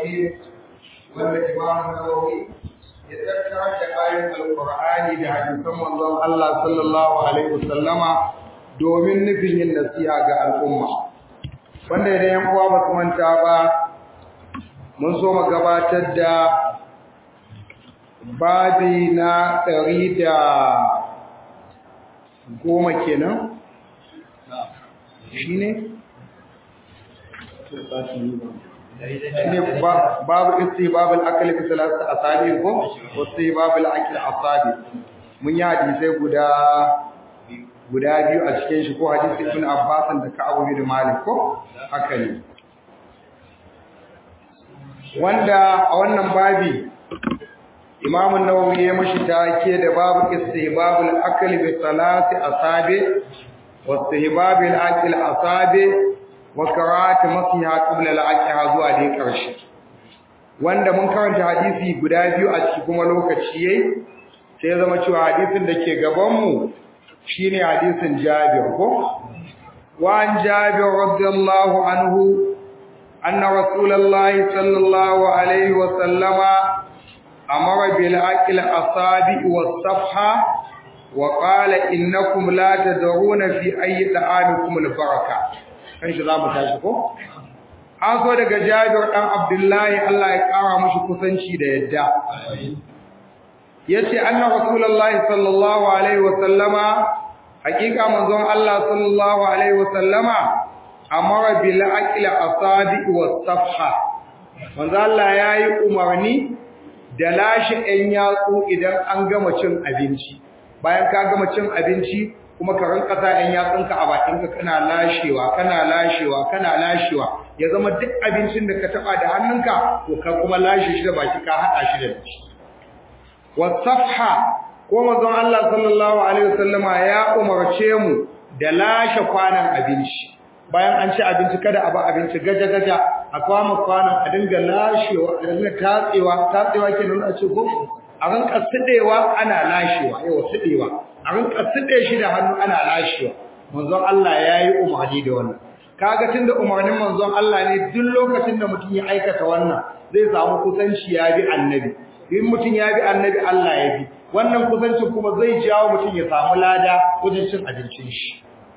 Rahim wanda Imam Nawawi ya tattara da ayoyin Alƙur'ani da hadisan manzon Allah sallallahu alaihi wasallama domin nufin yin nasiha ga al'umma. Wanda idan yan uwa ba su manta ba mun so mu gabatar da babi na ɗari da goma kenan shi ne? ne babu isi babu al'akali fi salasta a sabi ko? wasu babu al'akali a sabi mun yi hadisai guda guda biyu a cikin shi ko hadisi ibn abbasan da ka'abu bin malik ko haka ne wanda a wannan babi Imam an-Nawawi ya mashi take da babu istihbabul akli bi salati asabi wa istihbabil akli asabi wa qira'ati masiha qabla al-aqiha zuwa dai karshe wanda mun karanta hadisi guda biyu a cikin kuma lokaci yayi sai ya zama cewa hadisin da ke gaban mu shine hadisin Jabir ko wa an Jabir radiyallahu anhu anna rasulullahi sallallahu alaihi wa sallama أمر بالأكل أصابع والصفحة وقال إنكم لا تدرون في أي طعامكم البركة kan shi za mu tashi ko an so daga Jabir dan Abdullahi Allah ya kara mashi kusanci da yadda yace anna rasulullahi sallallahu alaihi wa sallama hakika manzon Allah sallallahu alaihi wa sallama amara bil akli asabi was safha manzon Allah yayi umarni da lashe ɗan yatsu idan an gama cin abinci bayan ka gama cin abinci kuma ka rinka sa ɗan yatsunka a bakinka kana lashewa kana lashewa kana lashewa ya zama duk abincin da ka taɓa da hannunka to ka kuma lashe shi da baki ka haɗa shi da shi wasafha ko manzon Allah sallallahu alaihi wasallama ya umarce mu da lashe kwanan abinci bayan an ci abinci kada a ba abinci gaja gaja a kwama kwanan a dinga lashewa a dinga tatsewa tatsewa ke nuna a ce ko a rinka sidewa ana lashewa yawa sidewa a rinka side shi da hannu ana lashewa manzon Allah yayi umarni da wannan kaga tunda umarnin manzon Allah ne duk lokacin da mutum ya aikata wannan zai samu kusanci ya bi annabi in mutum ya bi annabi Allah ya bi wannan kusancin kuma zai jawo mutum ya samu lada wajen cin abincin shi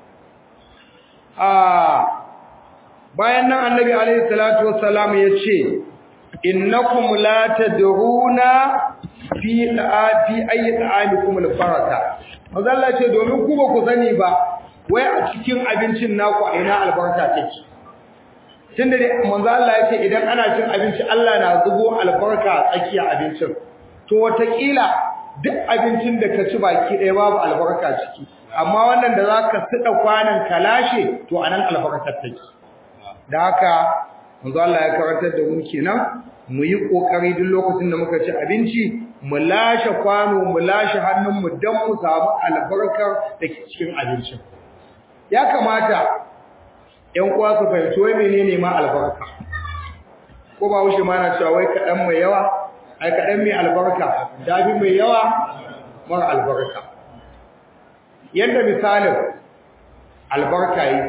bayan nan annabi alaihi salatu wassalam yace innakum la tadruna fi fi ayi ta'amikum al-baraka manzo Allah ce domin ku ba ku sani ba wai a cikin abincin naku a ina albarka take tunda dai manzo Allah yace idan ana cin abinci Allah na zubo albarka a tsakiyar abincin to watakila duk abincin da ka ci baki ɗaya babu albarka ciki amma wannan da zaka sida kwanan kalashe to anan albarkar take da haka manzo Allah ya karantar da mu kenan mu yi kokari duk lokacin da muka ci abinci mu lashe kwano mu lashe hannun mu dan mu samu albarkar da ke cikin abincin ya kamata ƴan uwa su fahimci wai menene ma albarka ko ba wuce ma na cewa wai kaɗan mai yawa ai kaɗan mai albarka dafi mai yawa mara albarka yadda misalin albarka yi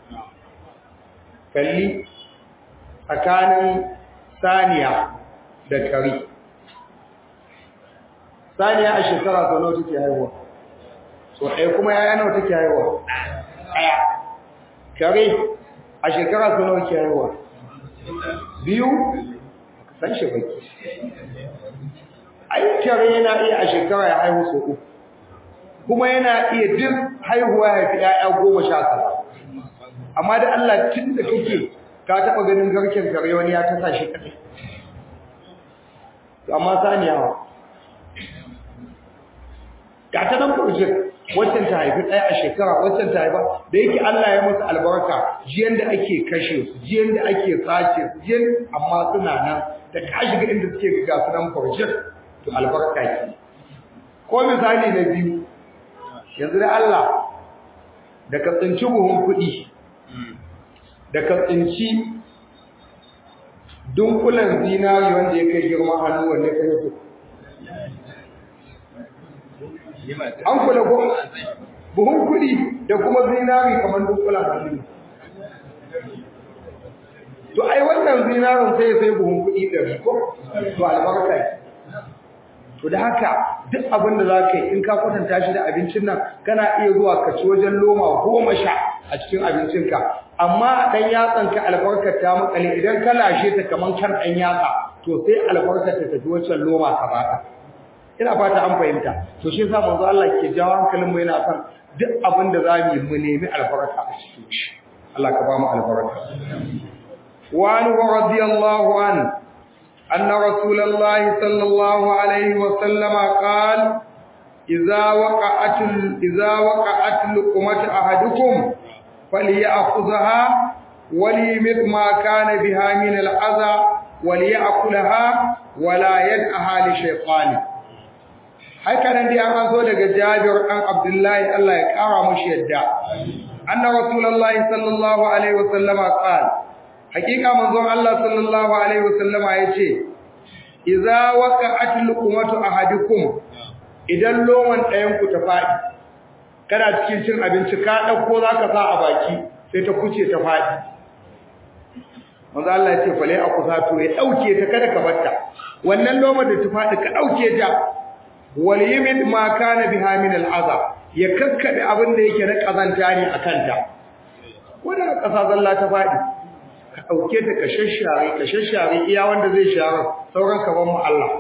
kalli tsakanin saniya da kari saniya a shekara sau nawa take haihuwa so ɗaya kuma yaya nawa take haihuwa ɗaya kare a shekara sau nawa ke haihuwa biyu san shi baki ai kare yana iya a shekara ya haihu sau uku kuma yana iya duk haihuwa ya fi ‘ya'ya goma sha tara amma da Allah tun da kake ka taɓa ganin garken kare wani ya tasa shi kaɗai amma saniyawa ga ta nan kurjin waccan ta haifi ɗaya a shekara waccan ta haifa da yake Allah ya musu albarka jiyan da ake kashe su jiyan da ake sace su jiyan amma suna nan da ka shiga inda suke ga su nan kurjin to albarka ke ko misali na biyu yanzu da Allah da ka tsinci buhun kuɗi da ka tsinci dunkulen zinari wanda ya kai girman hannu wanda kai su an kula ko buhun kuɗi da kuma zinari kamar dunkulen hannu to ai wannan zinarin sai sai buhun kuɗi ɗari ko to albarka ne to da haka duk abin da za ka yi in ka kwatanta shi da abincin nan kana iya zuwa ka ci wajen loma goma sha a cikin abincinka amma ɗan yatsanka albarkar ta makale idan ka lashe ta kamar kan ɗan yatsa to sai albarkar ta tafi wancan loma ka baka ina fata an fahimta to shi yasa manzo Allah ke jawo hankalin mu yana son duk abin da za mu yi mu nemi albarka a cikin shi Allah ka ba mu albarka wa an radiyallahu an anna rasulullahi sallallahu alaihi wa sallama qala idza waqa'at idza waqa'at luqmat ahadukum falyakhudha وليمت ما كان بها من الأذى وليأكلها ولا يدعها لشيطان haka nan dai an zo daga Jabir dan Abdullahi Allah ya kara mushi yadda anna rasulullahi sallallahu alaihi wasallama qala hakika manzon Allah sallallahu alaihi wasallama yace idza waqa'at luqmatu ahadikum idan loman ɗayan ku ta fadi kana cikin cin abinci ka dauko zaka sa a baki sai ta kuce ta fadi manzo Allah ya ce fale akusa to ya dauke ta kada ka batta wannan lomar da ta fadi ka dauke ta wal yimid ma kana biha min al'aza ya kakkabe abin da yake na kazanta ne akan ta wanda kasa zalla ta fadi ka dauke ta ka shashare ka shashare iya wanda zai share sauran ka ban mu Allah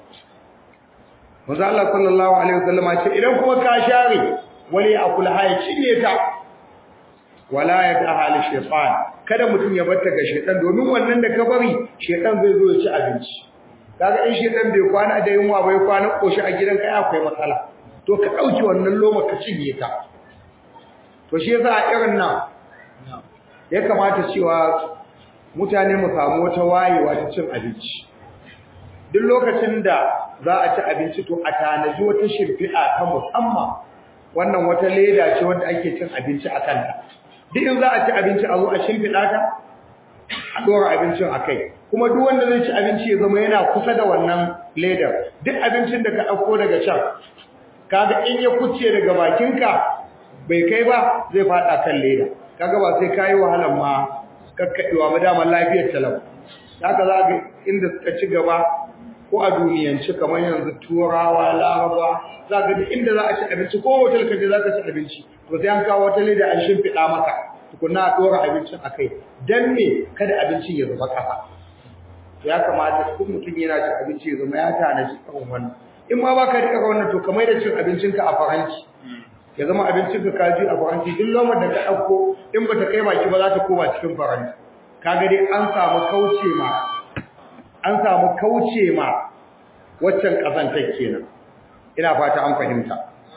manzo Allah sallallahu alaihi wasallam ya ce idan kuma ka share wali akul haya cinye ta wala yadaha li shaytan kada mutum ya barta ga shaytan domin wannan da ka bari shaytan zai zo ya ci abinci kaga in shedan bai kwana da yunwa bai kwana koshi a gidan kai akwai matsala to ka dauki wannan loma ka cinye ta to shi yasa a irin nan ya kamata cewa mutane mu samu wata wayewa ta cin abinci duk lokacin da za a ci abinci to a tanaji wata shirfi'a ta musamman wannan wata leda ce wanda ake cin abinci a kanta duk in za a ci abinci a zo a shimfiɗa ta a ɗora abincin a kai kuma duk wanda zai ci abinci ya zama yana kusa da wannan ledar duk abincin da ka ɗauko daga can kaga in ya kuce daga bakinka bai kai ba zai faɗa kan leda kaga ba sai kayi wahalar ma kakkaɗewa ba daman lafiyar talau haka za ga inda suka ci gaba ko a duniyance kamar yanzu turawa laraba za ga duk inda za a ci abinci ko hotel kaje za ka ci abinci to sai an kawo wata leda an shimfiɗa maka tukunna a ɗora abincin a kai don me kada abincin ya zama ƙasa ya kamata duk mutum yana cin abinci ya zama ya tanaji irin wannan in ma baka rika wannan to kamar da cin abincinka a faranti ya zama abincinka ka ji a faranti duk lomar da ka ɗauko in bata kai baki ba za ta koma cikin faranti kaga dai an samu kauce ma an samu kauce ma waccan ƙazantar kenan ina fata an fahimta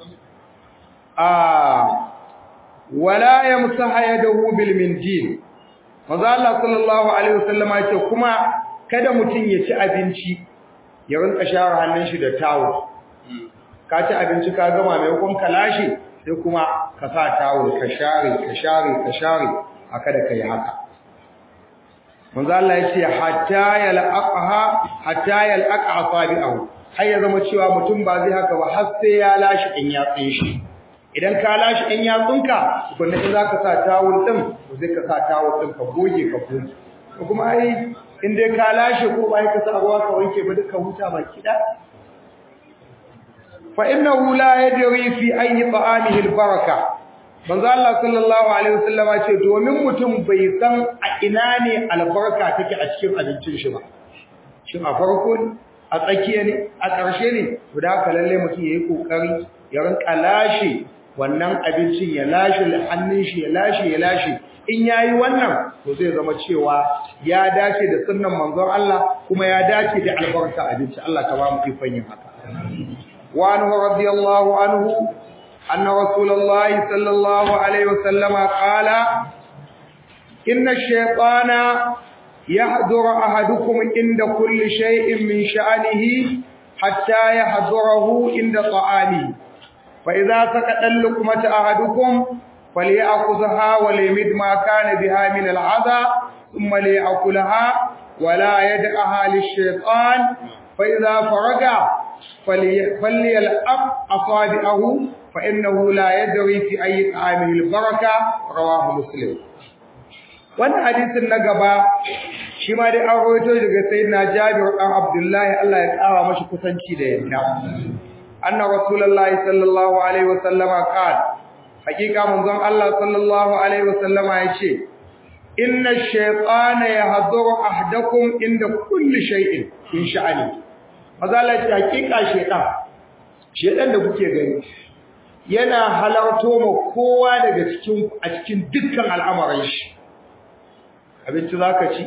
a wala yamsaha yadahu bil mindil manzo Allah sallallahu alaihi wasallam ya ce kuma kada mutun ya ci abinci ya rinka share hannun shi da tawo ka ci abinci ka gama mai kun kalashi sai kuma ka sa tawo ka share ka share ka share haka da kai haka manzo Allah ya ce hatta yalqaha hatta yalqa asabi'ahu har ya zama cewa mutum ba zai haka ba har sai ya lashi in ya tsin shi idan ka lashi in yatsunka tukunna in zaka sa tawul din to sai ka sa tawul din ka goge ka goge ko kuma ai in dai ka lashe ko bai ka sa ruwa ka wanke ba duka huta baki da fa innahu la yadri fi ayyi ta'amihi albaraka manzo Allah sallallahu alaihi wasallam ya ce domin mutum bai san a ina ne albarka take a cikin abincin shi ba shin a farko ne a tsakiya ne a ƙarshe ne to da haka lalle mutum yayi kokari ya rinka lashe wannan abincin ya lashe hannun shi ya lashe ya lashe in yayi wannan to zai zama cewa ya dace da sunnan manzon Allah kuma ya dace da albarka abinci Allah ta ba mu ikon yin haka wa anhu radiyallahu anhu anna rasulullahi sallallahu alaihi wasallama qala inna ash-shaytana yahduru ahadukum inda kulli shay'in min sha'nihi hatta yahdurahu inda ta'amihi فإذا سكت اللقمة أحدكم فليأخذها وليمد ما كان بها من العذى ثم ليأكلها ولا يدعها للشيطان فإذا فرغ فليلأب أصابعه فإنه لا يدري في أي طعامه البركة رواه مسلم wannan hadisin na gaba shi ma dai an rawaito daga sayyidina Jabir dan Abdullahi Allah ya kara mashi kusanci da yadda anna rasulullahi sallallahu alaihi wasallama qala hakika manzon Allah sallallahu alaihi wasallama yace inna ash-shaytana yahduru ahdakum inda kulli shay'in in sha'ani mazala ce hakika shaytan shaytan da kuke gani yana halarto ma kowa daga cikin a cikin dukkan al'amuran shi abinci zaka ci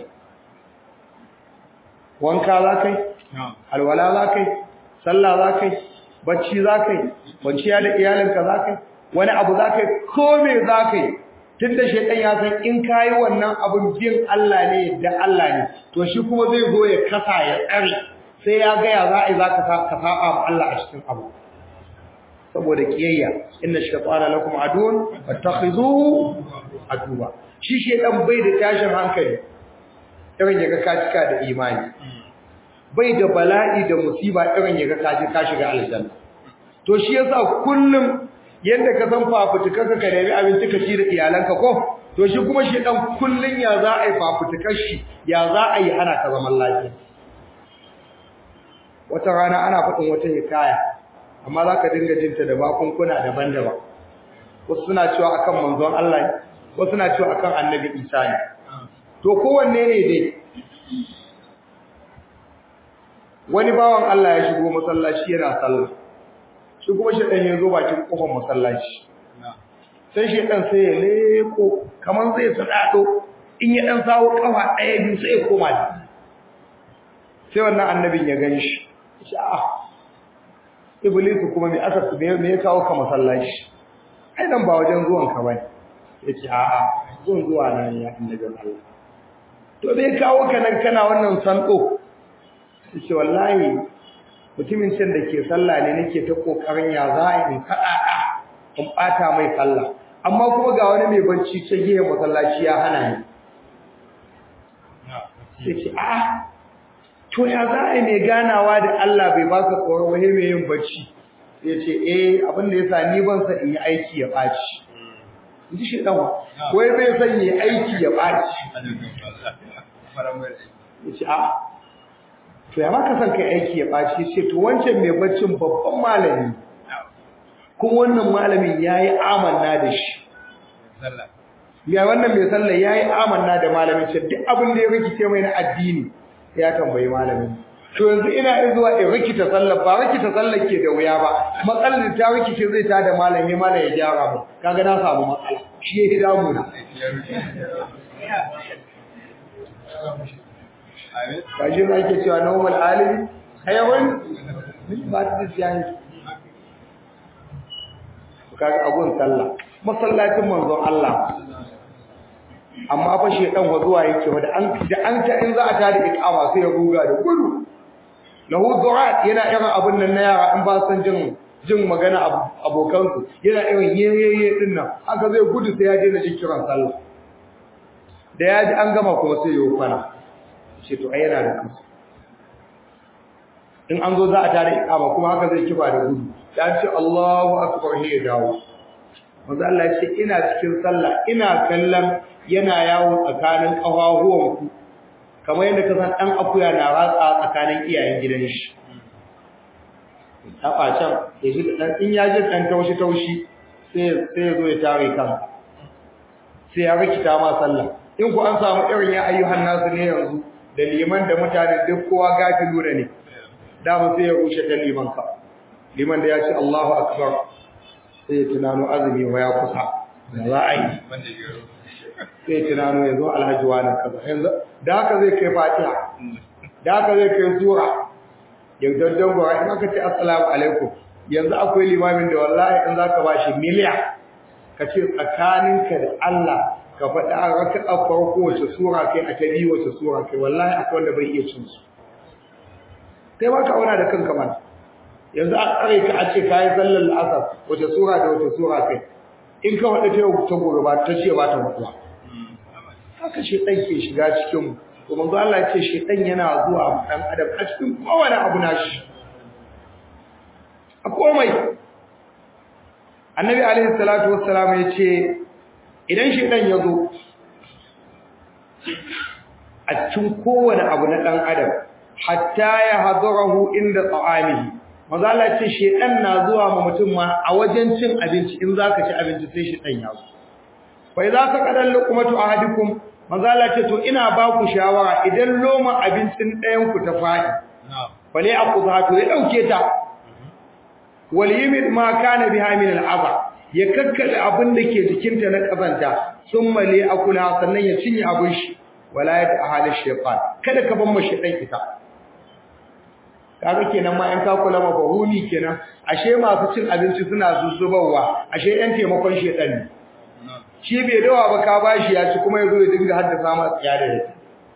wanka zakai alwala zakai sallah zakai bacci zakai kwanciya da iyalinka zakai wani abu zakai ko me zakai tunda shedan ya san in kai wannan abun jin Allah ne da Allah ne to shi kuma zai zo ya kasa ya tsare sai ya ga ya za'i zaka ka saba ma Allah a cikin abu saboda kiyayya inna shaytana lakum adun fattakhizuhu aduwa shi shedan bai da tashin hankali irin yaga ka cika da imani bai da bala'i da musiba irin yaga ka ji ka shiga aljanna to shi yasa kullum yanda ka san fafutukarka ka nemi abinci ka ci da iyalanka ko to shi kuma shi dan kullun ya za a yi fafutukar shi ya za a yi hana ka zaman lafiya wata rana ana faɗin wata hikaya amma za ka dinga jinta da bakunkuna daban-daban wasu suna cewa akan manzon Allah ne wasu suna cewa akan annabi Isa ne to kowanne ne dai wani bawan Allah ya shigo masallaci yana sallah shi kuma shedan ya zo bakin kofar masallaci sai shedan sai ya leko kaman zai sadado in ya dan sawo kafa daya biyu sai ya koma sai wannan annabin ya gani shi shi a iblis kuma me aka me me ya kawo ka masallaci ai dan ba wajen zuwan ka bane yace a a zuwan zuwa na ne ya annabin Allah to me kawo ka nan kana wannan santo yace wallahi mutumin can da ke sallah ne nake ta kokarin ya za a in kaɗaɗa in ɓata mai sallah amma kuma ga wani mai barci ta gihe masallaci ya hana ni sai ce a to ya za a mai ganawa da Allah bai ba ka tsoron wani mai yin barci sai ce eh abin da ya sa ni ban sa in yi aiki ya ɓaci in ji shi ɗan wai bai son yi aiki ya ɓaci ya ce a to ya maka san kai aiki ya baci sai to wancan mai baccin babban malami kuma wannan malamin yayi amanna da shi ya wannan mai sallah yayi amanna da malamin shi duk abin da ya rikice mai na addini ya tambayi malamin to yanzu ina zuwa in rikita sallah ba rikita sallah ke da wuya ba matsalar da ta rikice zai ta da malami malam ya gyara mu kaga na samu matsala shi ya damu na kaji ba ake cewa normal alimi hayawan ba ta da siyan kaga abun sallah masallacin manzon Allah amma fa shedan wa zuwa yake wa da an da an ta in za a tada iqama sai ya ruga da gudu lahu du'at yana irin abun nan na yara in ba san jin jin magana abokansu yana irin yeyeye din nan haka zai gudu sai ya daina jin kiran sallah da ya ji an gama kuma sai ya yi kwana ce to ai yana da kansu in an zo za a tare ikama kuma haka zai kiba da gudu ya ce Allahu akbar ne ya dawo manzo Allah ya ce ina cikin sallah ina kallon yana yawo tsakanin kafafuwan ku kamar yadda ka san dan akuya na ratsa tsakanin iyayen gidan shi taba can ya ji dan in ya ji dan taushi taushi sai sai ya zo ya tare kanka sai ya rikita ma sallah in ku an samu irin ya ayyuhan nasu ne yanzu da liman da mutane duk kowa gafilu ne dama sai ya rushe da liman ka liman da ya ce Allahu akbar sai ya tunano azumi wa ya kusa da za a yi sai ya tunano ya zo alhaji wani kaza yanzu da haka zai kai fatiha da haka zai kai sura ya daddan gwa in aka ce assalamu alaikum yanzu akwai limamin da wallahi in zaka bashi miliya ka ce tsakaninka da Allah ka faɗi a raka'a farko wace sura kai a ta biyu wace sura kai wallahi akwai wanda bai iya cin su kai ba ka auna da kanka mana yanzu a tsare ka a ce kayi sallar la'asar wace sura da wace sura kai in ka faɗi ta yau ta gobe ba ta ce ba ta mutuwa haka shi ɗan ke shiga cikin mu to manzo Allah ya ce shi ɗan yana zuwa mu ɗan adam a cikin kowane abu na shi a komai annabi alaihi salatu wassalam ya ce idan shedan ya zo a cikin kowane abu na dan adam hatta ya hadarahu inda ta'amihi maza Allah ce shedan na zuwa ma mutum ma a wajen cin abinci in zaka ci abinci sai shedan ya zo fa idza saqada luqmatu ahadikum maza Allah ce to ina ba ku shawara idan loma abincin ɗayan ku ta fadi fale aqudha to ya dauke ta wal yimid ma kana biha min al'aba ya kakkade abin da ke jikinta na kazanta summa li akula sannan ya cinye abin shi wala ya ahali shaytan kada ka ban mashi dan ita kaga kenan ma in ka kula ma bahumi kenan ashe masu cin abinci suna zuzzubawa ashe ɗan taimakon shedan ne shi bai dawa ba ka bashi ya ci kuma yazo ya dinga haddasa ma tsiya da rai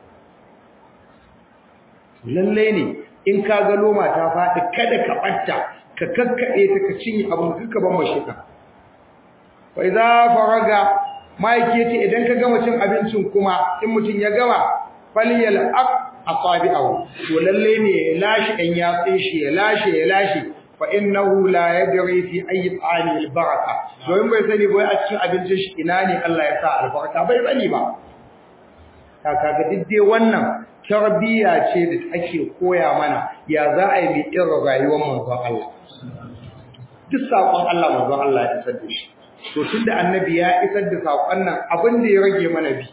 lalle ne in ka ga loma ta faɗi kada ka ɓatta ka kakkaɗe ta ka cinye abin ka ban mashi ka fa idza faraga maiki yace idan ka gama cin abincin kuma in mutum ya gama falyal aq asabi'ahu to lalle ne ya lashi dan yatsin shi ya lashe ya lashe fa innahu la yadri fi ayi ta'ami albaraka domin bai sani bai a cikin abincin shi ina ne Allah ya sa albarka bai sani ba kaka ga didde wannan tarbiya ce da ake koya mana ya za a yi mai irin rayuwar manzon Allah duk sakon Allah manzon Allah ya isar da shi to tunda annabi ya isar da sakon nan abin da ya rage mana bi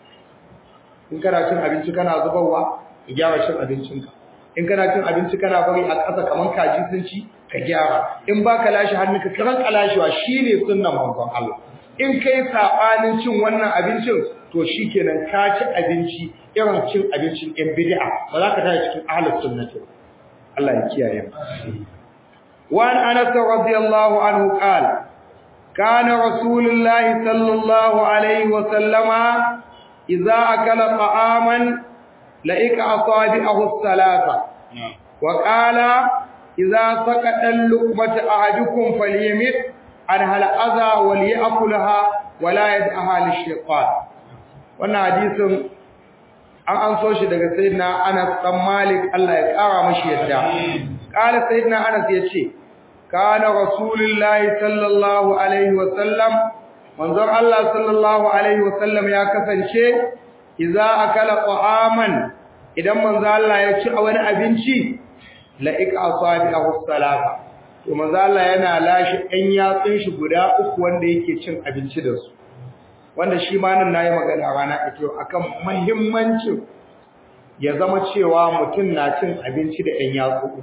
in kana cin abinci kana zubarwa ka gyara cin abincinka in kana cin abinci kana bari a ƙasa kaman kaji sun ci ka gyara in baka lashe hannunka ka ranka lashewa shine sunnan manzon Allah in kai sabanin cin wannan abincin to shikenan ka ci abinci irin cin abincin ɗan bid'a ba za ka tashi cikin ahlus sunnati Allah ya kiyaye mu wa an anas radiyallahu anhu qala kana rasulullahi sallallahu alaihi wa sallama إذا أكل طعاما لئك أصابعه الثلاثة وقال إذا سقط اللقمة أحدكم فليمت عنها الأذى وليأكلها ولا يدعها للشيطان wannan hadisin an an so shi daga sayyidina Anas dan Malik Allah ya kara mashi yadda kala sayyidina Anas yace kana rasulullahi sallallahu alaihi wa sallam manzon Allah sallallahu alaihi wasallam ya kasance idza akala qa'aman idan manzon Allah ya ci wani abinci la iqasabihu salata to manzon Allah yana lashi ɗan yatsun shi guda uku wanda yake cin abinci da su wanda shi ma nan nayi magana rana ito akan muhimmancin ya zama cewa mutum na cin abinci da ɗan yatsu uku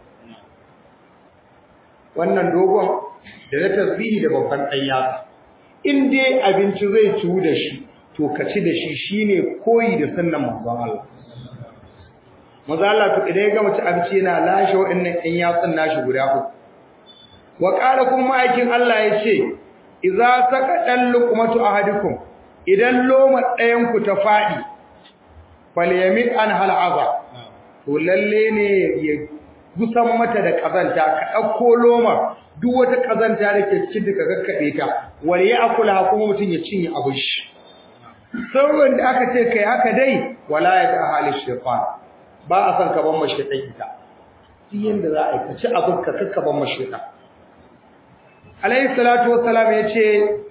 wannan dogon da na tasbihi da babban ɗan yatsu in dai abinci zai ciwu da shi to ka ci da shi shine koyi da sunnan manzon Allah manzo Allah to idan ya gama ci abinci yana lashe wa'annan ɗan yatsun nashi guda uku wa qala kuma aikin Allah yace idza saqadan luqmatu ahadikum idan loma ɗayan ku ta fadi falyamit an hal aza to lalle ne ya gusan mata da kazanta ka dauko loma duk wata kazanta da ke cikin da kakkabe ta wal ya akula kuma mutun ya cinye abin shi sauran da aka ce kai haka dai wala ya ta halin shaytan ba a san ka ban mashi dai ita duk yanda za a yi ka ci abin ka kakka ban mashi dai alayhi salatu wassalam yace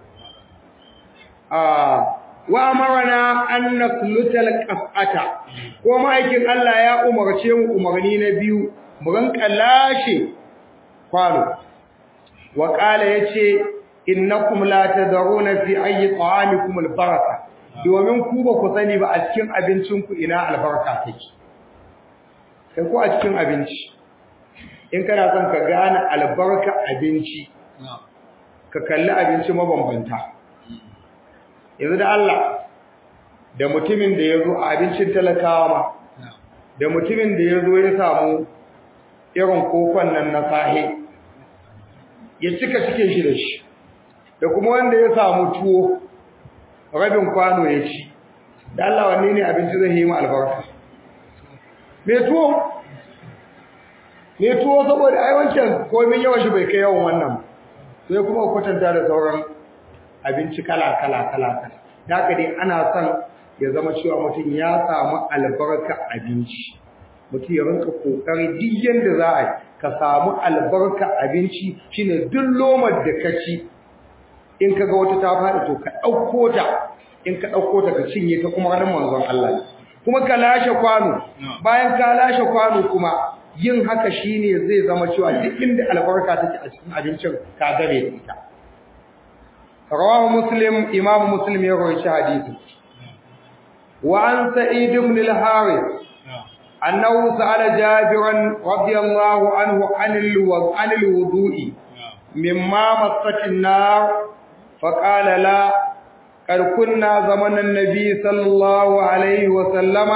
a wa amarna an nasluta alqafata ko ma'aikin Allah ya umarce mu umarni na biyu mu ranka lashe kwano wa qala yace innakum la tadruna fi ayyi ta'amikum albaraka domin ku ba ku sani ba a cikin abincin ku ina albarka take kai ko a cikin abinci in kana son ka gane albarka abinci ka kalli abinci mabambanta yanzu da Allah da mutumin da ya zo a abincin talakawa ma da mutumin da ya zo ya samu irin kofan nan na sahe ya cika cikin shi da shi da kuma wanda ya samu tuwo rabin kwano ya ci da Allah wanne ne abinci zai yi mu albarka me tuwo me tuwo saboda ai wancan komai yawan shi bai kai yawan wannan sai kuma kwatanta da sauran abinci kala kala kala kala haka dai ana son ya zama cewa mutum ya samu albarka abinci mutum ya rinka kokari duk yanda za a yi ka samu albarka abinci shine duk lomar da ka ci in kaga wata ta faɗi to ka ɗauko ta in ka ɗauko ta ka cinye ta kuma ranar manzon Allah kuma ka lashe kwano bayan ka lashe kwano kuma yin haka shine zai zama cewa duk inda albarka take a cikin abincin ka gare da ita rawahu muslim imam muslim ya rawaita hadisi wa an sa'id ibn al-harith annahu sa'ala jabiran radiyallahu anhu anil anil wudu'i mimma massat an-nar faqala la قد كنا زمن النبي صلى الله عليه وسلم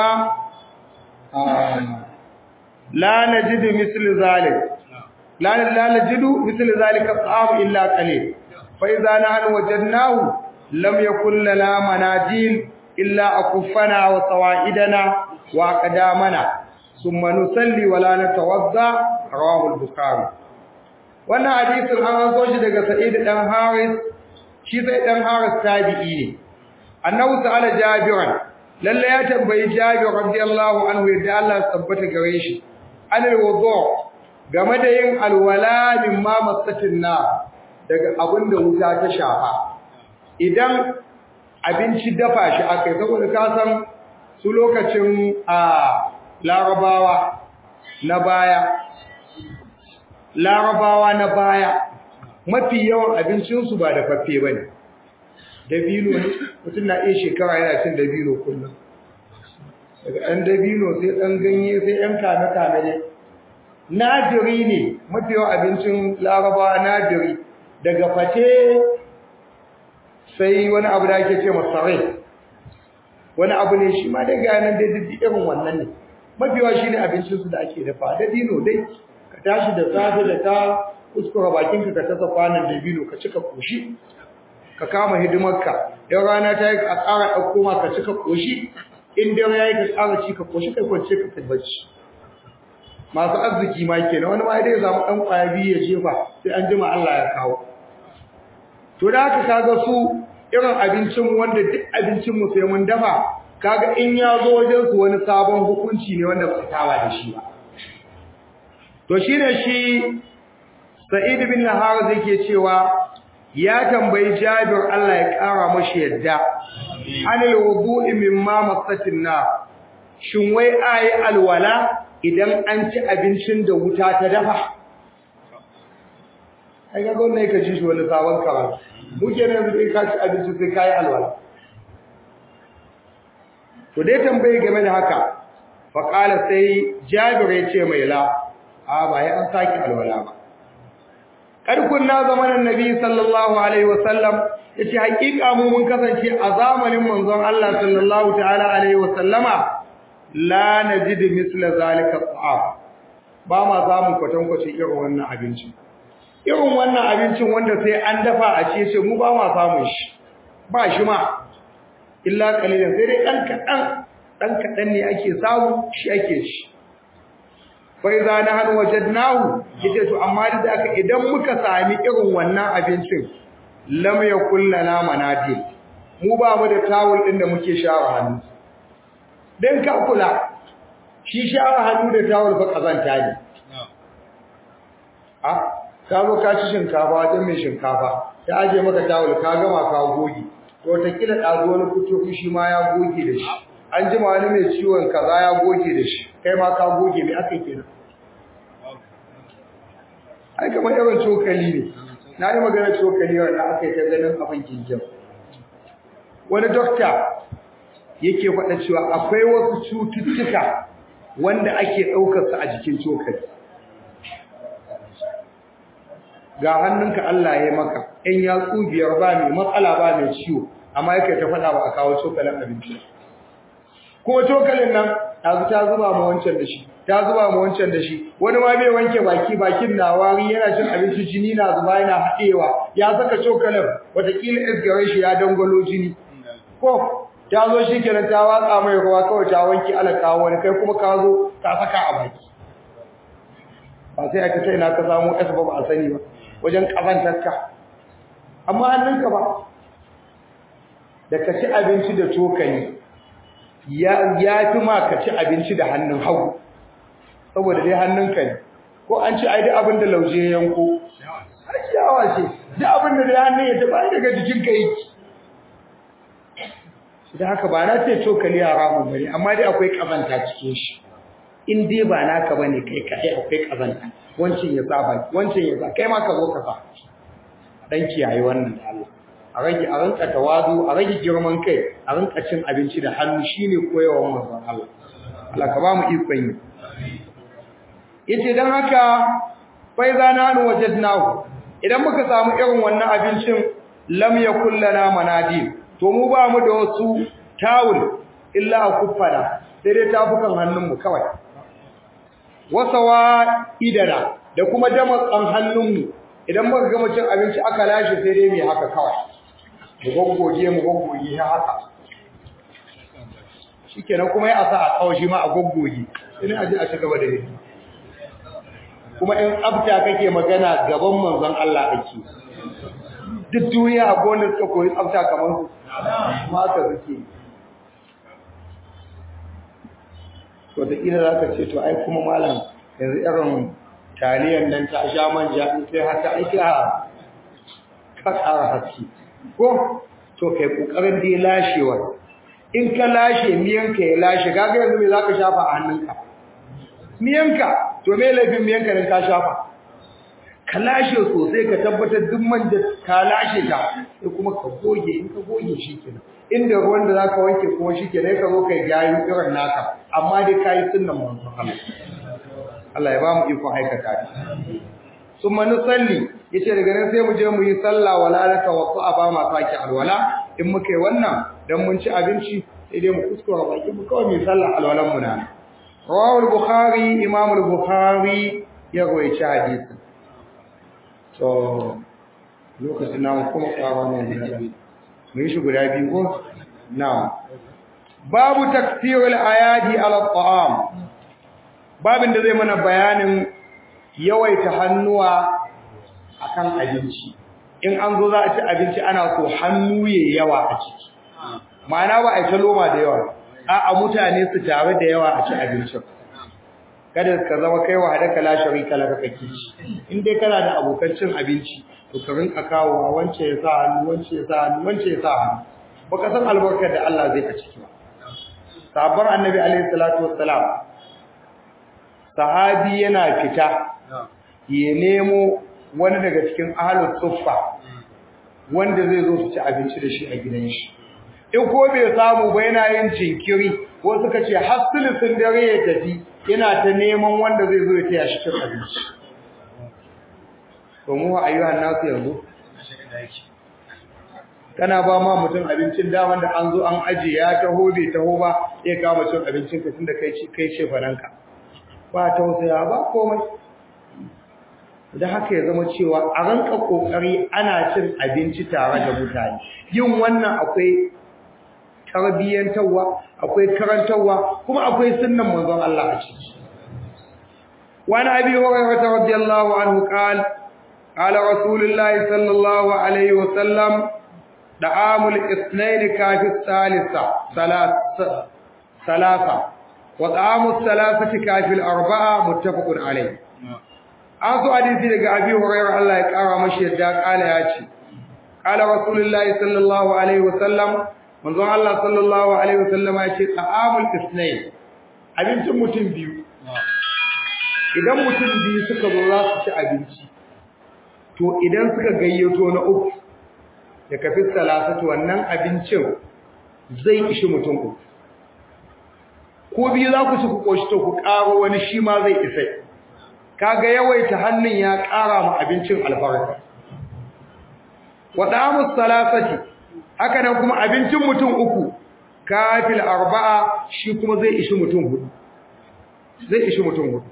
لا نجد مثل ذلك لا لا نجد مثل ذلك الطعام إلا قليل فإذا نحن وجدناه لم يكن لنا مناديل إلا أكفنا وصوائدنا وأقدامنا ثم نصلي ولا نتوضا رواه البخاري wannan hadisin an zo shi daga Sa'id dan Haris shi sai dan Haris tabi'i ne annabi ta'ala Jabiran lalle ya tambayi Jabir radiyallahu anhu yadda Allah ya tabbata gare shi anil wudu game da yin alwala min ma masatin na daga abinda wuta ta shafa idan abinci dafa shi akai saboda ka san su lokacin a larabawa na baya larabawa na baya mafi yawan abincinsu ba da faffe ba ne dabino ne mutum na iya shekara yana cin dabino kullum daga ɗan dabino sai ɗan ganye sai ɗan kame-kame ne nadiri ne mafi yawan abincin larabawa nadiri daga fate sai wani abu da ake ce masarai wani abu ne shi ma daga yanar da irin wannan ne mafi yawa shi ne abincinsu da ake dafa dabino dai ka tashi da safe da ta kuskura bakinka ka tasa kwanan dabino ka cika koshi ka kama hidimarka yan rana ta yi a ƙara ɗauko ma ka cika koshi in dare ya yi ka ƙara ci ka koshi kai kwance ka kai bacci masu arziki ma kenan wani ma dai zamu ɗan ƙwaya biyu ya jefa sai an jima Allah ya kawo to da haka kaga su irin abincin wanda duk abincin mu sai mun dafa kaga in ya zo wajen su wani sabon hukunci ne wanda ba saba da shi ba to shine shi Sa'id bin Harith yake cewa ya tambayi Jabir Allah ya kara mashi yadda anil wudu'i mimma masatin na shin wai ayi alwala idan an ci abincin da wuta ta dafa ai ga gonne ka ji shi wani sabon karatu muke ne yanzu ka ci abinci sai kai alwala to dai tambaye game da haka fa qala sai Jabir ya ce mai la a ba ya an saki alwala ba kad kunna zamanin nabi sallallahu alaihi wasallam yace hakika mu mun kasance a zamanin manzon Allah sallallahu ta'ala alaihi wasallama la najidu misla zalika ta'am ba ma zamu kwatan kwace irin wannan abinci irin wannan abincin wanda sai an dafa a ce ce mu ba ma samun shi ba shi ma illa qalilan sai dai dan kadan dan kadan ne ake samu shi ake ci fa idza nahnu wajadnahu yace to amma da aka idan muka sami irin wannan abincin lam yakul lana manadil mu ba mu da tawul din da muke shawara hannu dan ka kula shi shawara hannu da tawul fa kazanta ne a ka zo ka ci shinkafa wajen mai shinkafa ta aje maka tawul ka gama ka goge to ta kila ɗazu wani fito shi ma ya goge da shi an jima wani mai ciwon kaza ya goge da shi kai ma ka goge mai aka kenan ai kamar yawan cokali ne na yi magana cokali wanda aka yi ta ganin abin kinjin wani dokta yake faɗa cewa akwai wasu cututtuka wanda ake ɗaukarsa a jikin cokali ga hannunka Allah ya maka in ya biyar ba mai matsala ba mai ciwo amma yake ta faɗa ba a kawo cokalin abinci ko cokalin nan ta ta zuba mu wancan da shi ta zuba mu wancan da shi wani ma bai wanke baki bakin na wari yana cin abinci jini na zuba yana haɗewa ya saka cokalin watakila isgare shi ya dangwalo jini ko ta zo shi kenan ta watsa mai ruwa kawai ta wanke ala kawo wani kai kuma ka zo ta saka a baki ba sai aka ce ina ka samu ƙasa ba ba a sani ba wajen ƙazantarka amma hannunka ba da ka ci abinci da cokali ya fi ma ka ci abinci da hannun hagu saboda dai hannunka ne ko an ci ai duk abin da lauje ya yanko ai ciyawa ce duk abin da dai hannun ya taɓa daga jikinka yake da haka ba na ce cokali haramun bane amma dai akwai kazanta cikin shi in dai ba naka bane kai kai akwai kazanta wancin ya saba wancin ya sa kai ma ka zo ka sa dan kiyaye wannan da Allah a rage a rinka tawazu a rage girman kai a rinka cin abinci da hannu shine koyawar manzon Allah Allah ka ba mu ikon yi yace dan haka fa idza nanu wajadnahu idan muka samu irin wannan abincin lam yakul lana manadi to mu ba mu da wasu tawul illa akuffana sai dai tafukan hannunmu kawai wasawa idana da kuma damatsan hannunmu idan muka gama cin abinci aka lashe sai dai mu haka kawai mu goggoge mu goggoge haka shikenan kuma ya asa a kawo shi ma a goggoge sai a je a ci gaba da yi kuma in tsafta kake magana gaban manzon Allah ake duk duniya a gonar suka koyi tsafta kamar su ma haka suke to da ina za ka ce to ai kuma malam yanzu irin taliyan nan ta sha manja in sai haka aiki a ka ƙara haske ko to kai ƙoƙarin dai lashewa in ka lashe miyanka ya lashe kaga yanzu me za ka shafa a hannunka miyanka to me laifin miyanka din ka shafa ka lashe sosai ka tabbatar duk manja ka lashe ta sai kuma ka goge in ka goge shi kenan inda ruwan da zaka wanke kuma shi kenan ka zo kai gayu irin naka amma dai kai sunnan manzon Allah Allah ya ba mu iko aikata shi summa nusalli yace daga nan sai mu je mu yi sallah wala la tawaffa ba ma saki alwala in muka yi wannan dan mun ci abinci sai dai mu kuskura baki mu kawai mu sallah alwalan mu na rawahu al-bukhari imam al-bukhari ya rawaita hadisin to lokacin namu kuma kawo ne guda biyu mun shi guda biyu ko na'am babu takfirul ayadi ala ta'am babin da zai mana bayanin yawaita hannuwa akan abinci in an zo za a ci abinci ana so hannu yayi yawa a ciki ma'ana ba a ta loma da yawa a mutane su tare da yawa a ci abincin kada ka zama kai wa hadaka la sharika laka kake ci in dai kana da abokan cin abinci to ka rinka kawo wance ya sa hannu wance ya sa hannu wance ya sa hannu baka san albarkar da Allah zai a ciki ba sahabban annabi alaihi salatu wassalam sahabi yana fita ya nemo wani daga cikin ahlus suffa wanda zai zo su ci abinci da shi a gidan shi in ko bai samu ba yana yin jinkiri ko suka ce hasulusun dare ya tafi yana ta neman wanda zai zo ya taya shi cin abinci to mu ayyuhan nasu yanzu kana ba ma mutum abincin da wanda an zo an aje ya taho bai taho ba ya kama cin abincin ka tunda kai kai ce faranka ba tausaya ba komai da haka ya zama cewa a ranka kokari ana cin abinci tare da mutane yin wannan akwai tarbiyyantarwa akwai karantarwa kuma akwai sunnan manzon Allah a ciki wani abi hurairah radiyallahu anhu qala qala rasulullahi sallallahu alaihi wa sallam da'amul ithnain kafi thalitha salasa salasa wa da'amus salasati kafi al-arba'a muttafaqun alayh an so hadisi daga abi hurairah Allah ya kara mashi yadda kala ya ce qala rasulullahi sallallahu alaihi wa sallam manzon Allah sallallahu alaihi wasallam ya ce ta'amul isnayn abincin mutum biyu idan mutum biyu suka zo za su ci abinci to idan suka gayyato na uku da kafi salasatu wannan abincin zai ishi mutum uku ko biyu za ku ci ku koshi to ku karo wani shi ma zai isa kaga yawaita hannun ya kara ma abincin albarka wa da'amus salasati haka nan kuma abincin mutum uku kafil arba'a shi kuma zai ishi mutum hudu zai ishi mutum hudu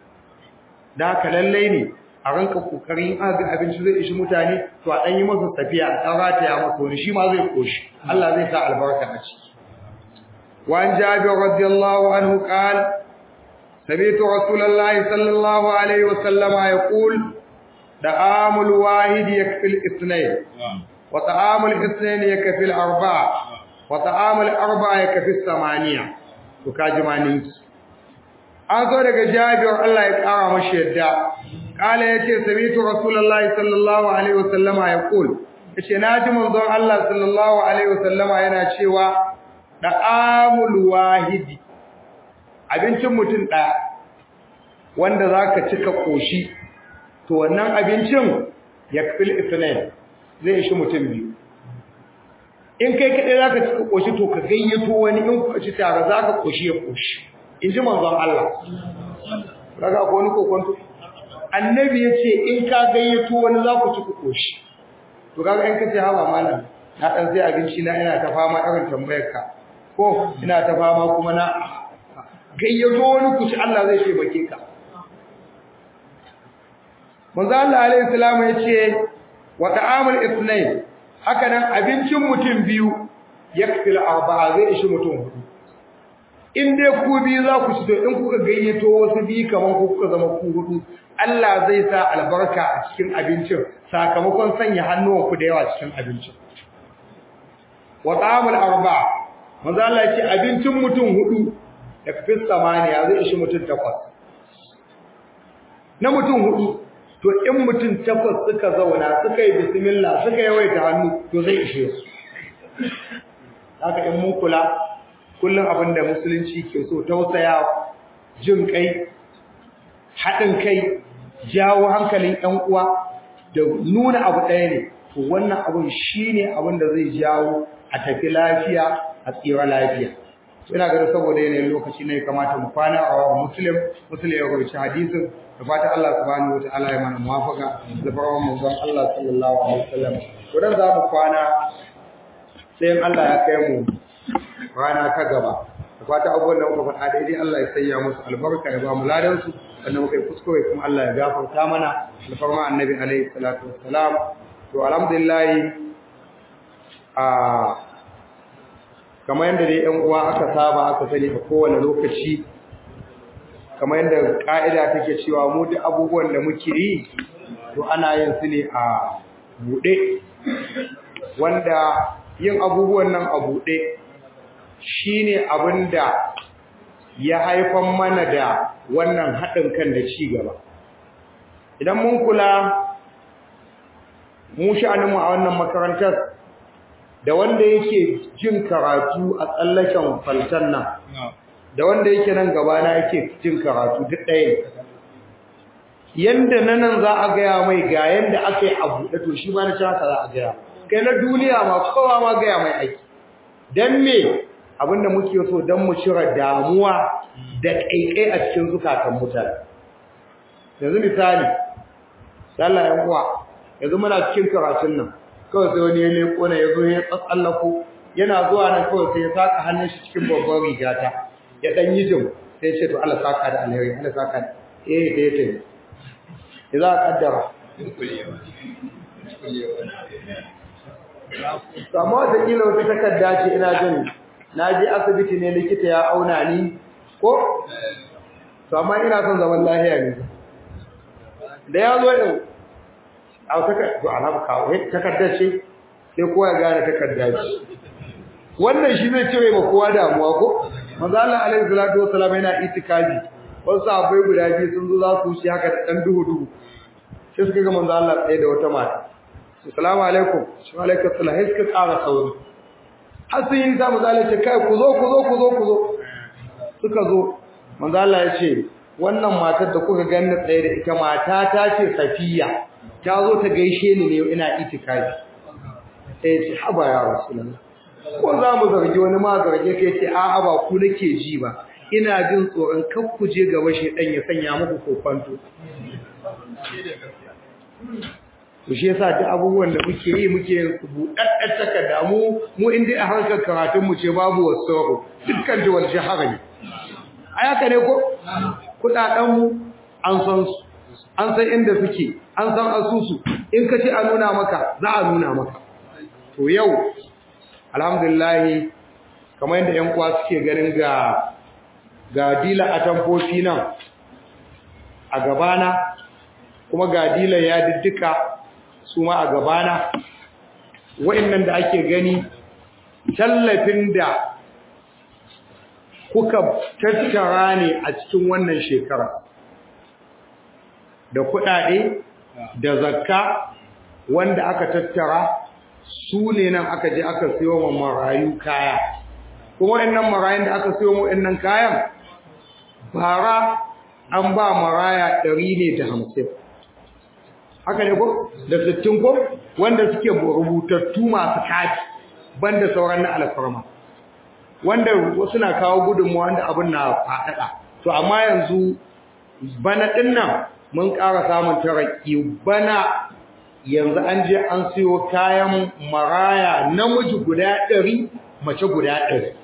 da haka lallai ne a ranka kokarin aga abinci zai ishi mutane to a dan yi masa tafiya a dan rataya masa wani shi ma zai koshi Allah zai sa albarka a ciki wa an jabir radiyallahu anhu qala سمعت رسول الله صلى الله عليه وسلم يقول دعام الواحد يكفي الاثنين وطعام الاثنين يكفي الأربعة وطعام الأربعة يكفي الثمانية وكاجمانين an zo daga jabir Allah ya kara mashi yadda kala yace sami'tu rasulullahi sallallahu alaihi wasallama yaqul yace naji manzon Allah sallallahu alaihi wasallama yana cewa da'amul wahidi abincin mutum ɗaya wanda zaka cika koshi to wannan abincin yakfil ithnain zai ishi mutum biyu in kai kadai zaka cika koshi to ka gayyato wani in ku ci tare zaka koshi ya koshi in ji manzon Allah kaga ko wani kokonto annabi yace in ka gayyato wani za ku ci ku koshi to kaga in kace hawa malam na dan sai abinci na ina ta fama irin tambayar ka ko ina ta fama kuma na gayyato wani ku ci Allah zai taimake ka manzo Allah alaihi salam yace wa ta'amul ithnain haka nan abincin mutum biyu yakfil arba'a zai ishi mutum hudu in dai ku biyu za ku ci to in kuka gayyato wasu biyu kaman ku kuka zama ku hudu Allah zai sa albarka a cikin abincin sakamakon sanya hannuwanku da yawa cikin abincin wa ta'amul arba'a manzo Allah yace abincin mutum hudu yakfil samaniya zai ishi mutum takwas na mutum hudu to in mutum takwas suka zauna suka yi bismillah suka yawaita hannu to zai ishe su haka in mun kula kullum abin da musulunci ke so tausaya jin kai haɗin kai jawo hankalin ƴan uwa da nuna abu ɗaya ne to wannan abin shine abin da zai jawo a tafi lafiya a tsira lafiya ina ganin saboda yanayin lokaci ne kamata mu kwana a wa muslim muslim ya rubuta hadisin da fata Allah subhanahu wataala ya mana muwafaka da farkon manzon Allah sallallahu alaihi wasallam kudan za mu kwana sai Allah ya kai mu rana ta gaba da fata abubuwan da muka faɗa daidai Allah ya sanya musu albarka ya ba mu ladan su sannan muka yi kuskure kuma Allah ya gafarta mana da farkon annabi alaihi salatu wassalam to alhamdulillah a kamar yadda dai ƴan uwa aka saba aka sani a kowane lokaci kamar yadda ka'ida take cewa mu duk abubuwan da muke yi to ana yin su ne a buɗe wanda yin abubuwan nan a buɗe shine abinda ya haifan mana da wannan haɗin kan da ci gaba idan mun kula mu sha'aninmu a wannan makarantar da wanda yake jin karatu a tsallaken faltan nan da wanda yake nan gabana yake jin karatu duk ɗaya yanda na nan za a gaya mai ga yanda aka yi a buɗe to shi ba na ci haka za a gaya kai na duniya ma kowa ma gaya mai aiki don me abinda muke so don mu cire damuwa da ƙaiƙai a cikin zukatan mutane yanzu misali sallah yan uwa yanzu muna cikin karatun nan kawai sai wani ya leko na ya zo ya tsatsallako yana zuwa nan kawai sai ya saka hannun shi cikin babban rigata ya dan yi jim sai ya ce to Allah saka da alheri Allah saka da eh da yake ne za ka kaddara amma da kila wata takarda ce ina jin na je asibiti ne likita ya auna ni ko to amma ina son zaman lafiya ne da ya zo din a takarda to ana kawo takarda ce sai kowa ya gane takarda ce wannan shi zai cire ma kowa damuwa ko manzo Allah alaihi salatu wassalam yana itikafi wasu sahabbai guda biyu sun zo za su wuce haka da dan duhu duhu sai suka ga manzo Allah tsaye da wata mata assalamu alaikum wa alaikum assalam sai suka ƙara sauri har sun yi ta manzo Allah ce kai ku zo ku zo ku zo ku zo suka zo manzo Allah ya ce wannan matar da kuka ganni tsaye da ita mata ta ce Safiya ta zo ta gaishe ni ne ina itikafi sai ce haba ya rasulullah ko za mu zargi wani ma zarge kai ce a'a ba ku nake ji ba ina jin tsoron kar ku je gaba shedan ya sanya muku kofanto to shi yasa duk abubuwan da muke yi muke yin su buɗaɗɗar takarda mu mu in dai a harkar karatun mu ce babu wasu dukkan jiwal shahara ne a yaka ne ko kuɗaɗen mu an san su an san inda suke an san asusu in ka ce a nuna maka za a nuna maka to yau alhamdulillah kamar yadda ƴan uwa suke ganin ga ga dila a tamfofi nan a gabana kuma ga dila ya diddika su ma a gabana wa'annan da ake gani tallafin da kuka tattara ne a cikin wannan shekara da kuɗaɗe da zakka wanda aka tattara su ne nan aka je aka siyo wa marayu kaya kuma wayannan marayun da aka siyo mu wayannan kayan bara an ba maraya ɗari ne da hamsin haka ne ko da sittin ko wanda suke rubutattu masu kati banda sauran na alfarma wanda wasu na kawo gudunmawa wanda abin na faɗaɗa to amma yanzu bana ɗin nan mun ƙara samun taraki bana yanzu an je an siyo kayan maraya namiji guda ɗari mace guda ɗari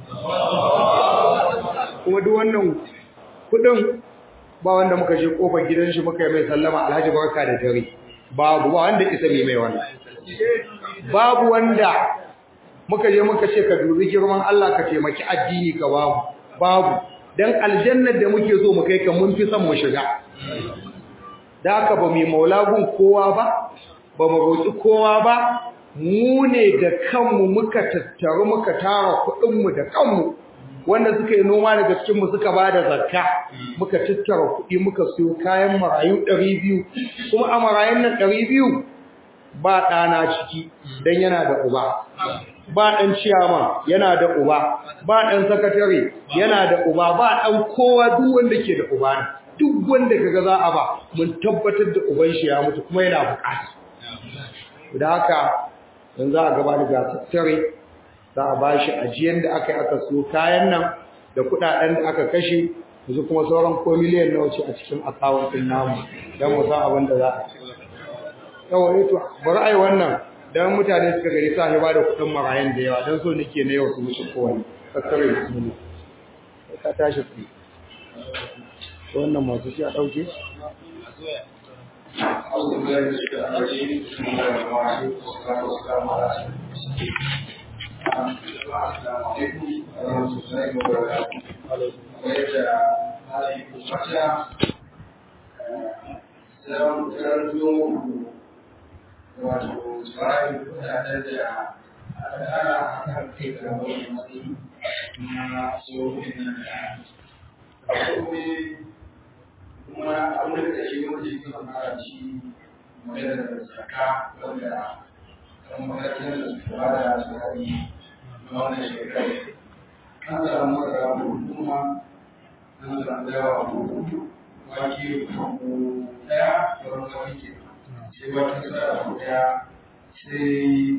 kuma duk wannan kuɗin ba wanda muka je kofar gidan shi muka yi mai sallama alhaji barka da dare babu ba wanda isa mai mai wannan babu wanda muka je muka ce ka dubi girman Allah ka taimaki addini ka babu babu dan aljannar da muke so mu kai ka mun fi son mu shiga da haka ba mu maulagun kowa ba ba mu roƙi kowa ba mu ne da kanmu muka tattaru muka tara kuɗinmu da kanmu wanda suka yi noma daga cikin mu suka bada zakka muka tattara kuɗi muka siyo kayan marayu 200 kuma a marayun nan 200 ba ɗana ciki dan yana da uba ba ɗan ciyama yana da uba ba ɗan sakatare yana da uba ba ɗan kowa duk wanda ke da uba duk wanda kaga za a ba mun tabbatar da uban shi ya mutu kuma yana bukata da haka yanzu a gaba da gasattare za a bashi ajiyar da aka yi aka so kayan nan da kudaden da aka kashe yanzu kuma sauran ko miliyan nawa ce a cikin akawun din namu don mu san abin da za a ci yawa ne to bari ai wannan dan mutane suka gari sa ba da kudin marayan da yawa dan so nake na yau su mutu kowa kakkare bismillah ka tashi tsaye wannan masu shi a dauke أعوذ بالله من الشيطان الرجيم بسم الله الرحمن الرحيم والصلاة والسلام على رسول الله السلام عليكم ورحمة الله وبركاته ويجا هذه الفتاة سلام كرم wato tsarin kudaden da aka tsara a kan kai ga wani matsayi na tsohon nan da akwai kuma abin da shi wanda shi kan fara shi magana da zaka wanda kan makarantar da su fara da tsari na wannan shekaru an samu masara kuma an samu dawa hudu wake hudu daya da wani wake sai wata tsara daya sai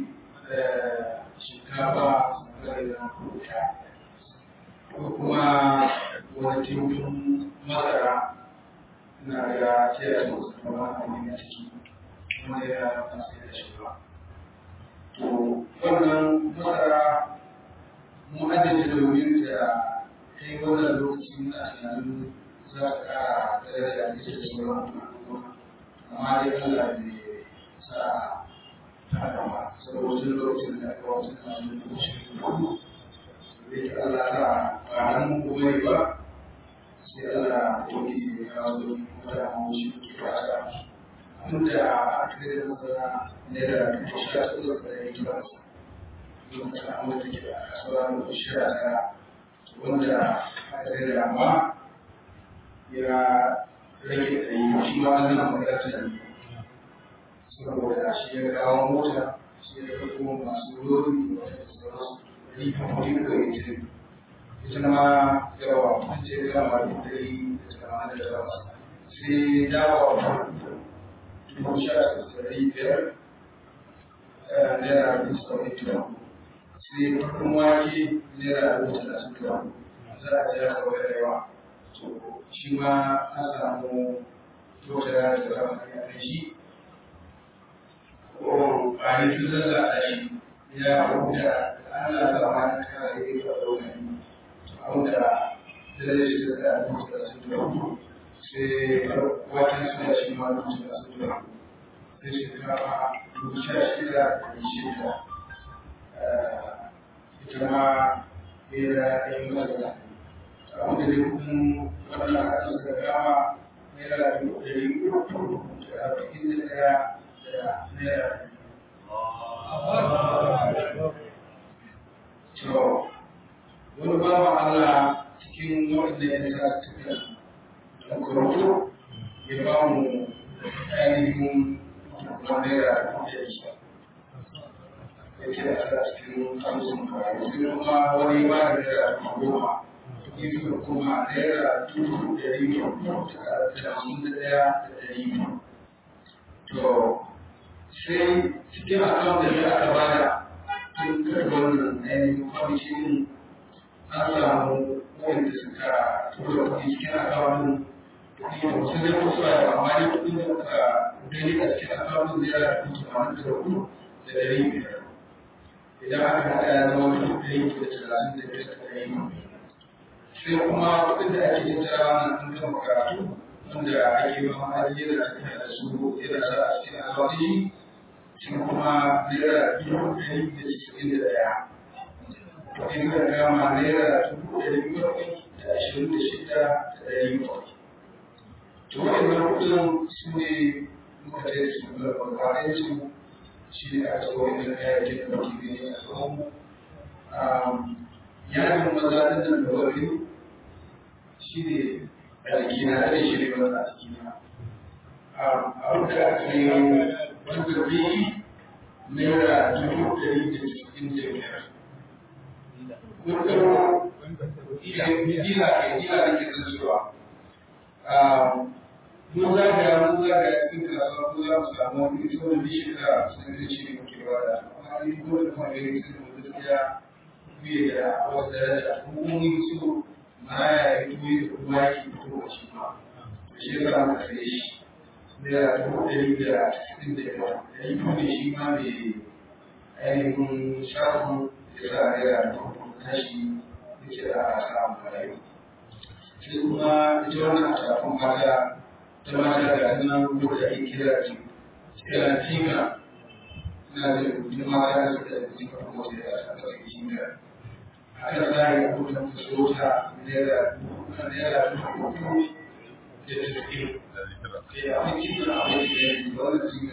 shinkafa sai da hudu daya ko kuma wani timbin masara na ga ce da su kuma a ne ciki kuma ya fasa da shi ba to wannan masara mu ajiye domin da ta yi wannan lokaci na tunanin za ta kara daraja da ita da sauran amma dai Allah bai sa ta haka ba saboda tun lokacin da aka wata tunanin lokacin da bai ta Allah ta ba nan kuma ba sai Allah ya yi ya kawo da shi ke fata tunda aka yi da masana naira dubu sha tsoron da ya yi ba su lokacin amma da ke da kasuwa dubu sha ta wanda aka yi da amma ya rage da yi shi ma wannan makarantar da ne saboda shi ya kawo mota shi ya kawo masu lori da sauransu da yi kamfani da ya ce ita ma yawa an ce kama da dari da tamanin da takwas sai dawa dubu sha da dari biyar naira dubu saba'in da sai farkon wake naira dubu talatin da za a ja kawai da yawa to shi ma an samu tota da kama da shi ko a yi tun da a shi ya huta Allah ta ma ta kare ya ɗaukar wanda zai shi da duka su da sai wata suna shi ma duka su da sai shekara dubu sha shida da shida ita ma bera ɗaya masa abin da zai kuma wannan hasin da kama naira dubu ɗari uku da arba'in da ɗaya da naira to wani bawa Allah cikin waɗanda ya sa tafiya da kurkuku ya ba mu ainihin wanda ya rubuta shi ya ce a sa cikin hamsin kawai sai kuma wani ba da naira goma gefen kuma naira dubu ɗari biyu da hamsin da ɗaya da ɗari biyu to sai cikin akawun da aka bada tun karɓar wannan ainihin kwamishin an samu wanda suka tura kuɗi cikin akawun kuɗi da wasu zai kusa da amma dai kuɗin da muka gani a cikin akawun naira dubu tamanin da hudu da ɗari biyar idan aka haɗa ya zama dubu ɗari da talatin da biyar da ɗari biyar sai kuma kuɗin da ake yin tara na an gama karatu wanda ake ba ma yana tafiya da su yana sa a cikin alwadi shi kuma naira dubu ɗari da cikin da ɗaya kuɗin da gama naira dubu ɗari bakwai da ashirin da shida da ɗari bakwai to waɗannan kuɗin su ne muka tsaye su da babbaɗin su shi ne a tsawon da kayayyakin da muke gani a tsawon yajin maza ɗin nan da wani shi ne a jikina da shi ne wanda a jikina a da ake yi wanda zai naira dubu ɗari da cikin da biyar kuɗin dila ke dila da ke zancewa mun zaga mun zaga cikin kasuwa ko za mu samu wani ita wani shekara sun zai ce muke ba da amma ni ko da kuma gani sun mu gaskiya biye da wasu daraja kuma mun so maraya ya fito da kuma ya ke fito da shi ma to shi yasa muka sai shi naira dubu ɗari da sittin da yawa ɗari biyu ne shi ma mai ainihin shafin ya sa naira dubu kashi ya ce da a samu marayu sai kuma ita wannan shafin mata ta mata da nan ko da ake kira ce kira tinka ina da rubutun mata da suka da tinka ko da ya sa ta tinka haka za a yi abubuwan da su wuta naira naira dubu uku da tasiri da abinci da abinci da yanzu wanda su yi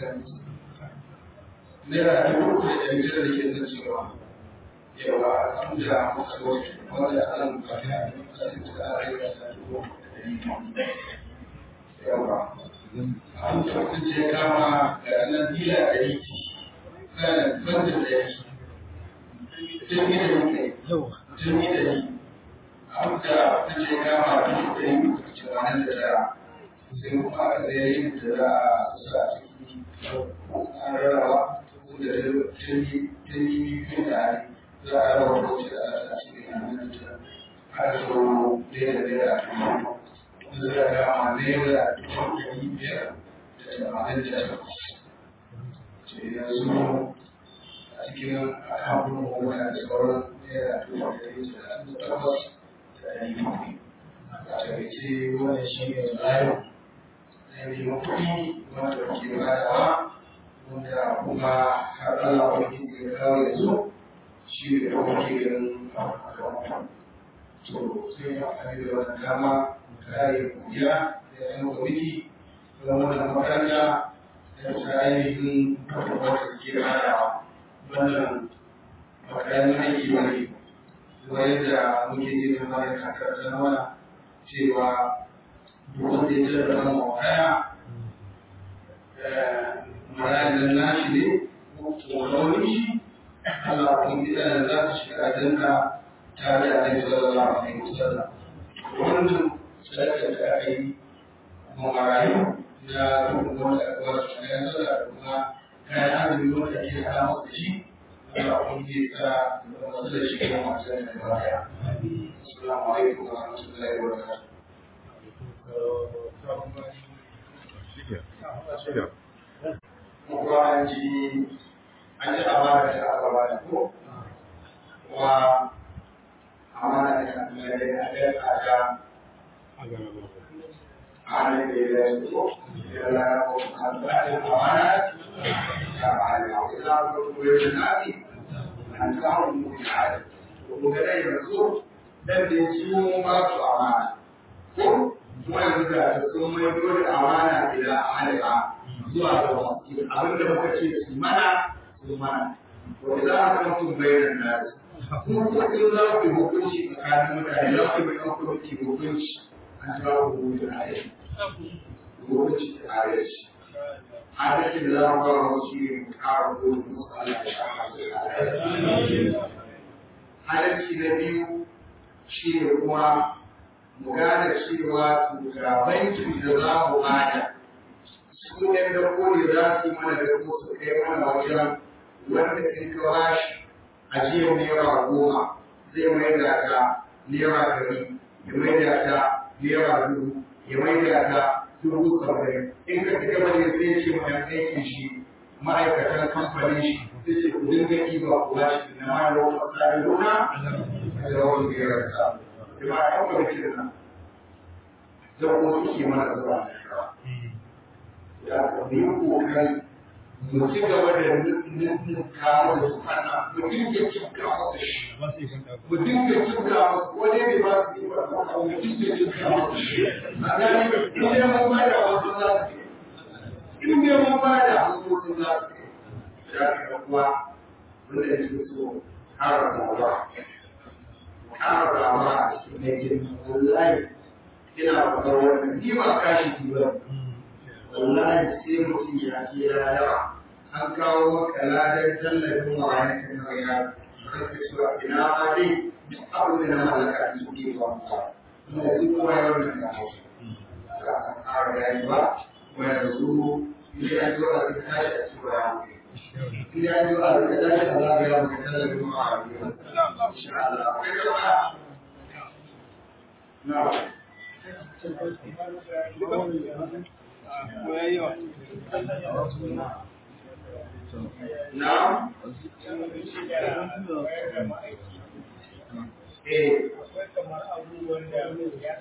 naira dubu uku da ɗari tara da ke zan cewa yawa an da muka zo wanda an kafin a yi kasin da a rai da dubu da ɗari yawa an tabbata ya kama ga nan dila ɗari kan banda ɗari jirgi da muke jirgi da ni an da ta ce kama dubu ɗari uku da tamanin da tara sai kuma aka zai yin da za a sa ciki an rarraba da jirgi jirgi biyu da za a raba wacce da a sa cikin hannun da har so ɗaya da ɗaya a kuma wanda za a kama naira dubu ɗari biyar da tamanin da takwas. yanzu a cikin akawun wani da sauran naira dubu ɗari talatin da takwas da ɗari bakwai a takaice wannan shi ne tsarin ainihin kuɗi wanda ke badawa wanda kuma har Allah wani ya kawo yanzu shi ne da kuma ke ganin akawun to sai ya amfani da wannan dama kare kuriya da yan kwamiti don wannan makaranta da ta ainihin wata suke badawa wannan makarantar aiki ba ne zuwa yadda muke ji da bayan kakar ta mana cewa duk wanda ya jira da mu kaya marayan nashi ne ko launin shi Allah kun ji da za su shiga danka tare da Annabi sallallahu alaihi wasallam wannan sadaka da aka yi mu marayu na rukun wanda aka ba su kayan sallah da kuma kayan azumi wanda ake hada masa da shi Allah kun ji ta wasu da shi kuma masu da gaba daya assalamu alaikum wa rahmatullahi wa barakatuh kuma an ji an ji amana da aka ba da ko wa amana da aka ba da aka tsada amana da ya ko ya la ko kan ba da amana ya ba da ila ko ko ya nadi an kawo mu ya ko ga dai yanzu dan da shi mu ba su amana ko wanda da sun mai dole amana ila amana zuwa ga wasu abin da muka ce su mana su mana wanda za a kan tun bayanan nasu kuma ko in za ku yi hukunci tsakanin mutane za ku yi ɗan kwamiti hukunci an ta ku hukunci a yi hukunci a yi shi adalcin da za mu ba mu shi ne mu ƙara gode musu Allah ya kama adalci na biyu shi ne kuma mu gane cewa ga bankin da za mu bada su ɗan da kone za su yi mana da kuma su kai mana wajen wanda in ka bashi ajiyar naira goma zai mai da ta naira ɗari ya mai da ta naira dubu ya mai da ta dubu saba'in in ka ci gaba da sai ce mai aikin shi ma'aikatan kamfanin shi sai ce ku dinga ɗiba ku bashi na ma da wata tsari nuna da wani biyar sa. Jama'a ɗan kwamitin nan zan kuma suke mana zuwa ya ka yi kokari mu ci gaba da nufin kawo da su kana mu dinga cika masa shi mu dinga cika masa ko dai bai ba su yi ba mu dinga cika masa shi a gani in dai mun ba da wasu za su yi in dai mun ba da wasu za su yi ya ka kuwa wanda ya ce so kara rawa kara rawa a cikin yankin wallahi ina faɗar wannan ni ba kashi ki ba wallahi sai mutum ya ce ya yawa an kawo maka ladan tallafin marayan kan na ya ranka cewa ina ma dai duk abin da na mallaka su ke ba mu ba kuma yanzu kowa ya wannan da hausa ka san ƙara yayi ba kuma yanzu ni an zo a cikin tashi a cikin bayan ni an zo a cikin tashi a zagaya maka tallafin marayan insha Allah akwai gaba na Na'am. Eh. kamar abubuwan da ya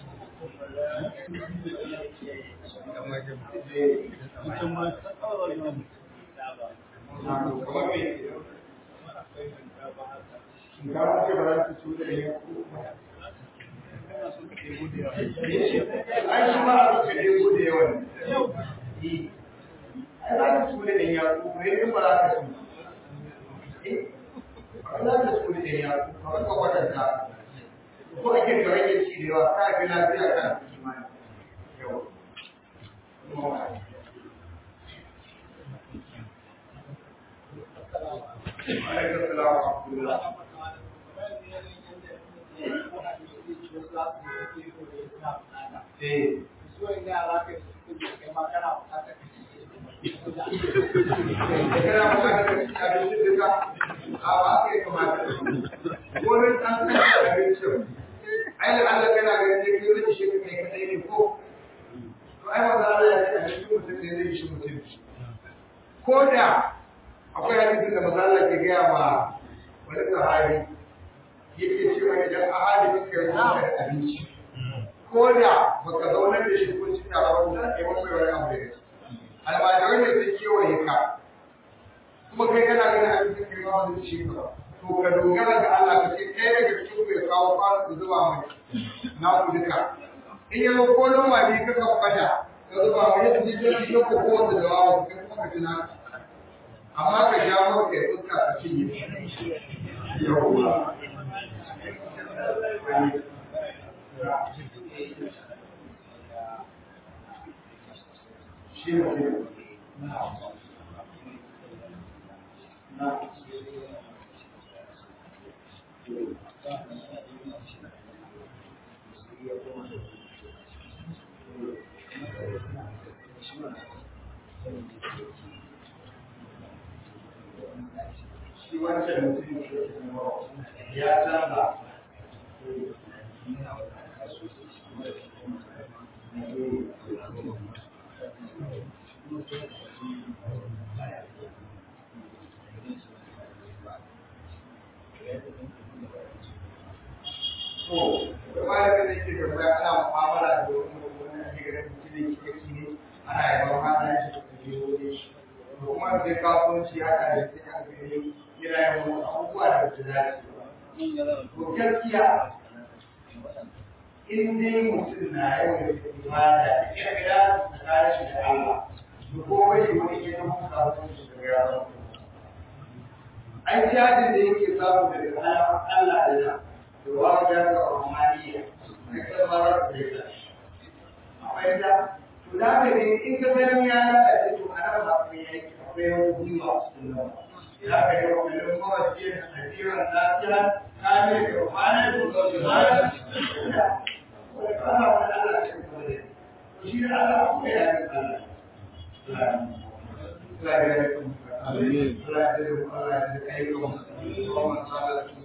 Shinkafa ce ba za ta cuta da ya Ai shi ma a suka ɗebo da yawan. Ai za ka cuta da ya ku, mai ɗin ba za ka cuta. Ba za ka cuta da ya ku, ba ka kwatanta. Ko ake ka rage ci da yawa, ka fi lafiya kan kimani. Yau. Alaikum salam wa rahmatullah. Eh. Kana bukatar ka ci abinci duka, a ba ka yi kamata. Wani ɗan kan abincin, ai da Allah kana ganin da ke wani shi kai kadai ne ko? To ai wanda Allah ya ce abincin mutum ne zai shi mutum. Ko da akwai hadisin da maza Allah ke gaya ma wani sahabi yake cewa idan ahali suka yi maka da abinci ko da baka zaunar da shi kun ci tare ba za ka yi masa wani abu da almajirai ne sun kewaye ka kuma kai kana ganin abincin kai ma wani ci ka to ka dogara ga Allah ka ce kai daga cikin ku ya kawo kwano da zuba mai na ku duka in ya zo ko noma ne ka ka fada ka zuba mai yadda ji ji ko ko wanda da wawa kai kuma ka tuna amma ka sha maka ya fuska ka cinye yawwa shi ne shi wancan mutum ya canza to da malamin da yake tambaya ana mu'amala da wani wani ake ganin mutum da kike ne ana yaban hana shi da kuma wani shi to kuma sai kasuwanci haka da sai aka gani yana yawan abubuwa da su dace to gaskiya in dai mutum na yawan ibada da kirkira da kare shi da Allah to ko bai wani ya zama kasuwanci da ya ai jadin da yake samu daga Allah da ya to wa ya ga rahmaniya kai ka fara da ita akwai da to da ka ne in ka san ya lalace to ana ba ku yaki akwai wani gwiwa a cikin nan ya ka yi wa kullum mawaje da hadiran lafiya ka ne da kwana da kuma jama'a wani kama wani Allah ya kuma da shi da Allah kuma ya yi Allah Allah ya yi kuma Allah ya yi kuma Allah ya yi kuma